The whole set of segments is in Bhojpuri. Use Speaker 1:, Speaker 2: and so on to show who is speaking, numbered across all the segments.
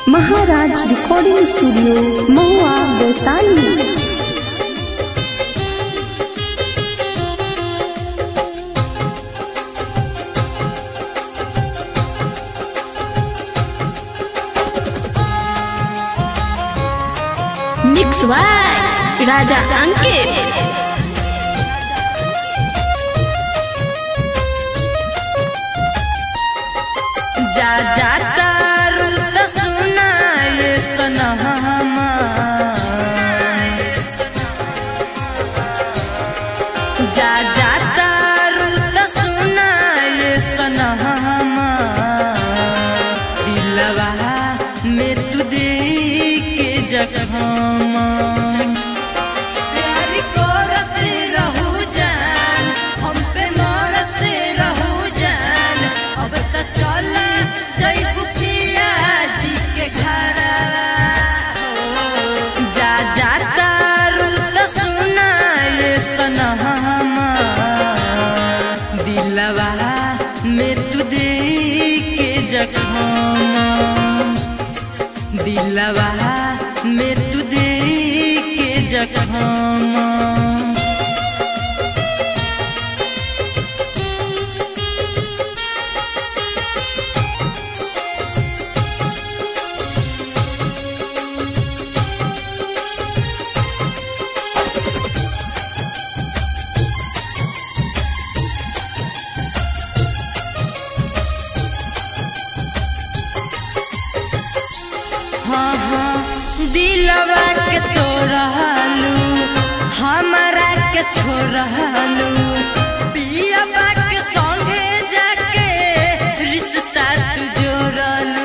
Speaker 1: महाराज recording studio Mahua Vaishali
Speaker 2: mix by Raja Ankit
Speaker 3: जा जाता रुत सुनाए सनहमा जा जाता रुत सुनाए सनहमा दिलवा में तू दे के जखमा प्यार करते रहू जान हम पे मरते रहू जान अब तो चल जइबू पिया जी के घर जा जाता रुत सुनाए सनहमा दिलवा में तू दे के जखमा दिलवा में तू दे के जखमा हाँ हाँ दिलवा के तोड़लू हमारा के छोड़लू पिया के संगे जाके रिश्ता तू जोड़लू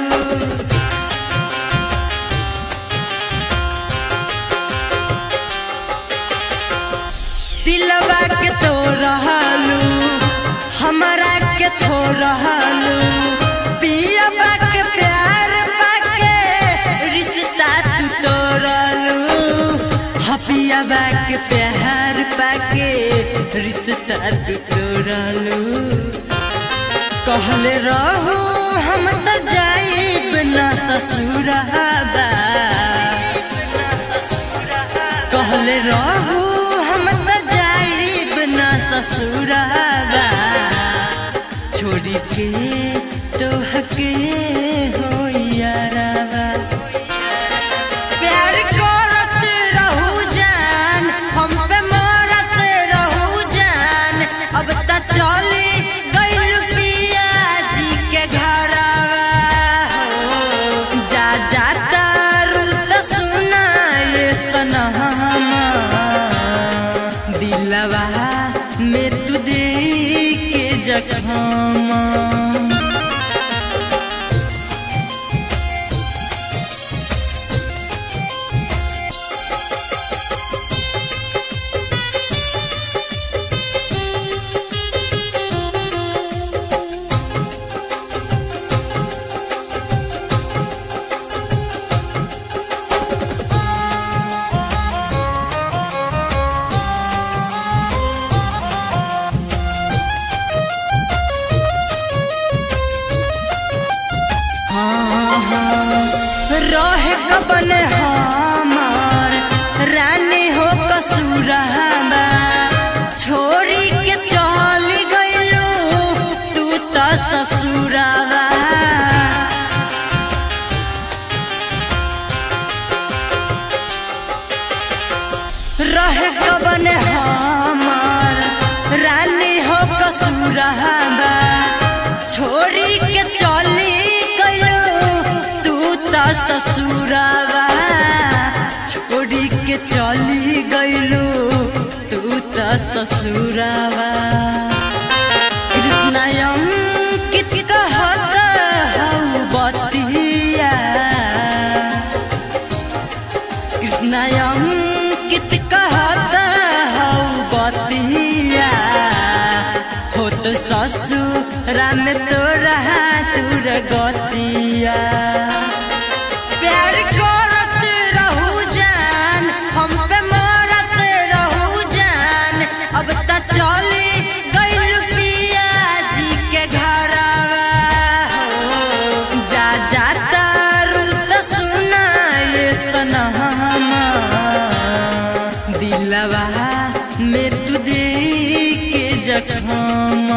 Speaker 3: दिलवा के तोड़लू हमारा के छोड़लू पिया के प्यार पाके रिश्ता तू तोड़लू हपिया के प्यार पाके रिश्ता तू तोड़लू कहले रहू हम तो जाइब ना ससुराबा कहले रहू हम तो जाइब ना ससुराबा छोड़ी के तोहके हो याराबा प्यार करत रहू जान हम पे मरत रहू जान अब त चली गइल पिया जी के घरवा हो जा जाता रुत सुनाए सनहमा दिलवा में तू दे के जखमा रहे कबन हमार रानी हो कसूरबा छोड़ी के चल गइलू तू त ससुरबा रहे कबन हमार रानी हो कसूरबा छोड़ी के चली गइलू तू त ससुरबा छोड़ी के चली गइलू तू त ससुरबा कृष्णयम कित कहत हऊ बतिया कृष्णयम कित कहत हऊ बतिया हो तो ससुरा में तोरा दूर गतिया प्यार करत रहू जान हम पे मरत रहू जान अब त चली गइल पिया जी के घरवा हो जा जाता रुत दिलवा में तू दे के जखम